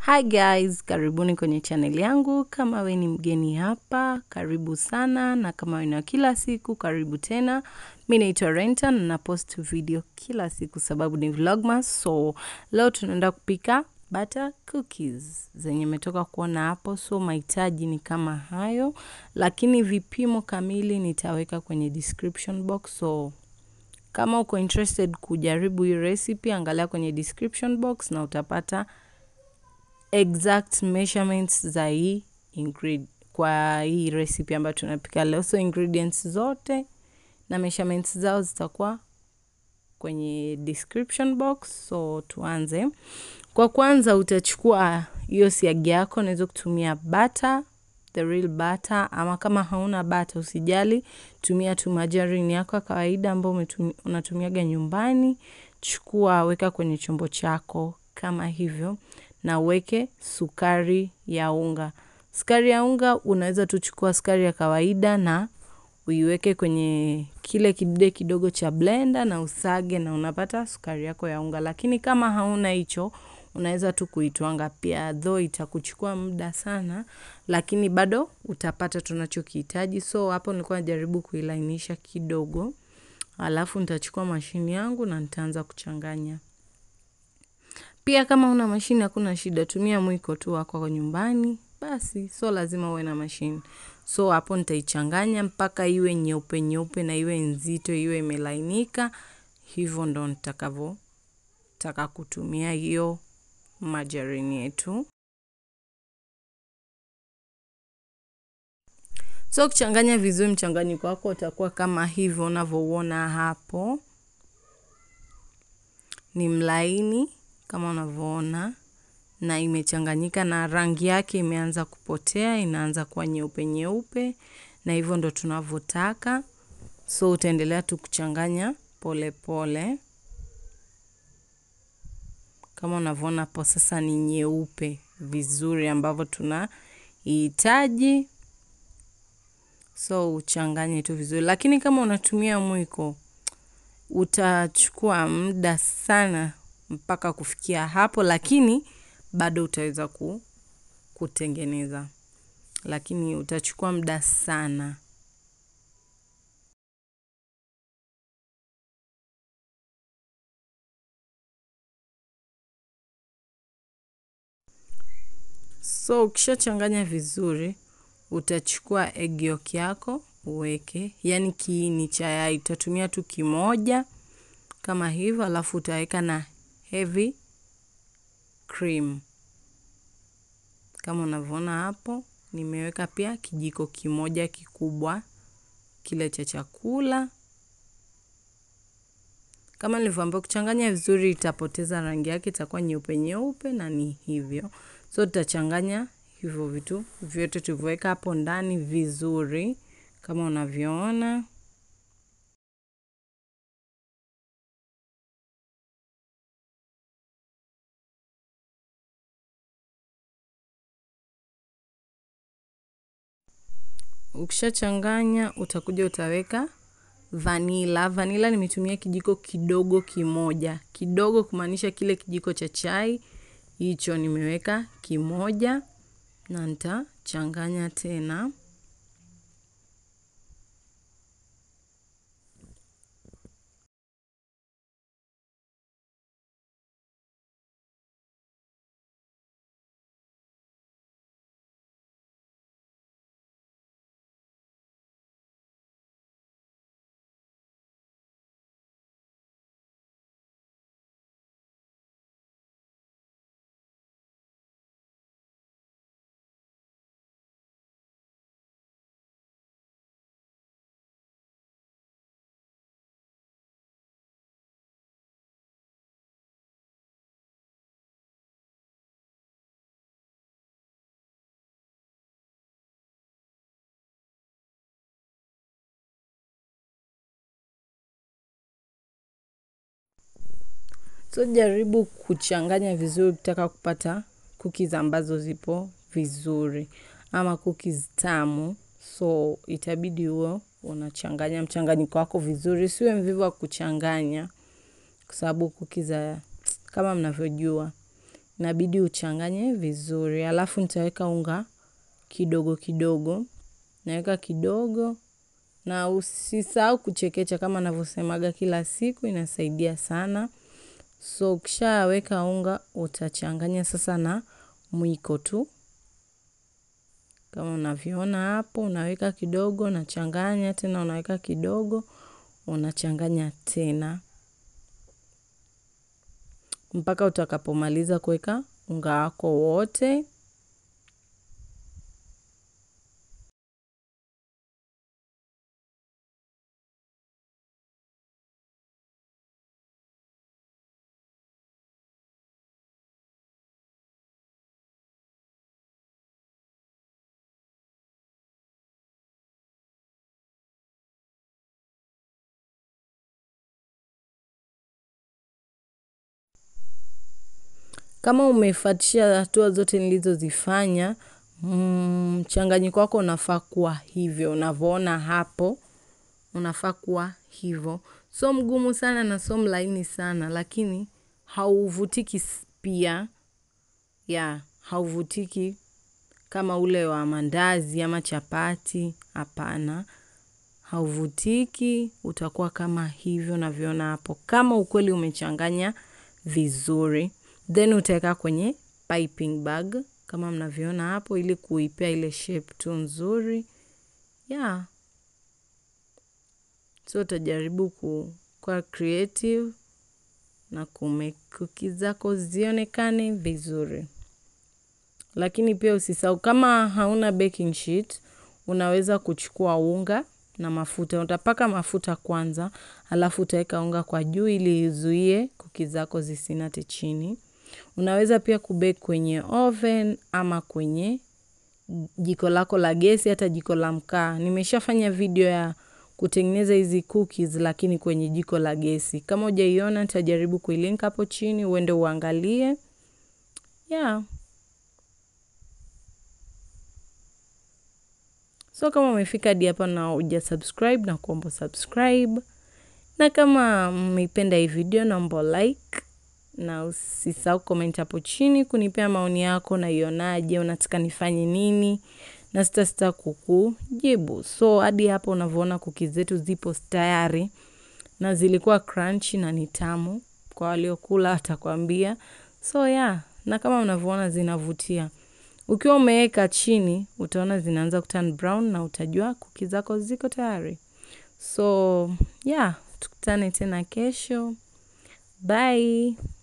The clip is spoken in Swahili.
Hi guys, karibuni kwenye channel yangu. Kama we ni mgeni hapa, karibu sana, na kama we ni wa kila siku, karibu tena. Mi naitwa Renta na napost video kila siku sababu ni vlogmas. So leo tunaenda kupika butter cookies zenye metoka kuona hapo. So mahitaji ni kama hayo, lakini vipimo kamili nitaweka kwenye description box. So kama uko interested kujaribu hii recipe, angalia kwenye description box na utapata exact measurements za hii ingred kwa hii recipe ambayo tunapika leo. So ingredients zote na measurements zao zitakuwa kwenye description box. So tuanze. Kwa kwanza utachukua hiyo siagi yako, unaweza kutumia butter, the real butter, ama kama hauna butter usijali, tumia tu margarine yako ya kawaida ambayo unatumiaga nyumbani. Chukua, weka kwenye chombo chako kama hivyo na uweke sukari ya unga. Sukari ya unga unaweza tu chukua sukari ya kawaida na uiweke kwenye kile kidude kidogo cha blender na usage na unapata sukari yako ya unga. Lakini kama hauna hicho, unaweza tu kuitwanga pia, though itakuchukua muda sana, lakini bado utapata tunachokihitaji. So hapo nilikuwa najaribu kuilainisha kidogo. Alafu nitachukua mashini yangu na nitaanza kuchanganya. Pia kama una mashini hakuna shida, tumia mwiko tu wako kwa nyumbani, basi, so lazima uwe na mashini. So hapo nitaichanganya mpaka iwe nyeupe nyeupe na iwe nzito, iwe imelainika, hivyo ndo nitakavyo taka kutumia hiyo margarine yetu. So kuchanganya vizuri mchanganyiko wako utakuwa kama hivyo unavyouona hapo. Ni mlaini kama unavyoona na imechanganyika na rangi yake imeanza kupotea, inaanza kuwa nyeupe nyeupe na hivyo ndo tunavyotaka. So utaendelea tu kuchanganya pole pole. Kama unavyoona hapo sasa ni nyeupe vizuri ambavyo tunahitaji. So uchanganye tu vizuri. Lakini kama unatumia mwiko, utachukua muda sana mpaka kufikia hapo, lakini bado utaweza kutengeneza. Lakini utachukua muda sana. So ukishachanganya vizuri, utachukua egg yolk yako uweke, yaani kiini cha yai utatumia tu kimoja kama hivyo, alafu utaweka na heavy cream kama unavyoona hapo. Nimeweka pia kijiko kimoja kikubwa kile cha chakula. Kama nilivyoambia, kuchanganya vizuri itapoteza rangi yake, itakuwa nyeupe nyeupe, na ni hivyo. So tutachanganya hivyo vitu vyote tulivyoweka hapo ndani vizuri kama unavyoona. Ukishachanganya utakuja utaweka vanila. Vanila nimetumia kijiko kidogo kimoja, kidogo kumaanisha kile kijiko cha chai hicho nimeweka kimoja, na nitachanganya tena. So jaribu kuchanganya vizuri ukitaka kupata cookies ambazo zipo vizuri ama cookies tamu. So itabidi uwe unachanganya mchanganyiko wako vizuri, usiwe mvivu wa kuchanganya, kwa sababu cookies kama mnavyojua inabidi uchanganye vizuri. Alafu nitaweka unga kidogo kidogo, naweka kidogo na usisahau kuchekecha kama navyosemaga kila siku, inasaidia sana. So ukishaweka unga utachanganya sasa na mwiko tu, kama unavyoona hapo. Unaweka kidogo, unachanganya tena, unaweka kidogo, unachanganya tena mpaka utakapomaliza kuweka unga wako wote. Kama umefuatisha hatua zote nilizozifanya, mchanganyiko wako unafaa kuwa hivyo, unavyoona hapo, unafaa kuwa hivyo. So mgumu sana na so mlaini sana, lakini hauvutiki pia, ya hauvutiki kama ule wa mandazi ama chapati, hapana. Hauvutiki, utakuwa kama hivyo unavyoona hapo. Kama ukweli umechanganya vizuri. Then utaweka kwenye piping bag kama mnavyoona hapo ili kuipea ile shape tu nzuri. Yeah. So utajaribu kuwa creative na kumake cookies zako zionekane vizuri. Lakini pia usisahau kama hauna baking sheet, unaweza kuchukua unga na mafuta. Utapaka mafuta kwanza, alafu utaweka unga kwa juu ili izuie cookies zako zisinate chini. Unaweza pia kubake kwenye oven ama kwenye jiko lako la gesi hata jiko la mkaa. Nimeshafanya video ya kutengeneza hizi cookies lakini kwenye jiko la gesi. Kama hujaiona nitajaribu kuilink hapo chini uende uangalie. Yeah. So kama umefika hadi hapa na hujasubscribe na kuomba subscribe. Na kama mmeipenda hii video naomba like na usisahau comment hapo chini kunipea maoni yako unaionaje, unataka nifanye nini na sitasita kukujibu. So hadi hapo unavyoona cookies zetu zipo tayari na zilikuwa crunchy na ni tamu, kwa waliokula watakwambia. So yeah, na kama unavyoona zinavutia. Ukiwa umeweka chini utaona zinaanza kuturn brown na utajua cookies zako ziko tayari. So yeah, tukutane tena kesho. Bye.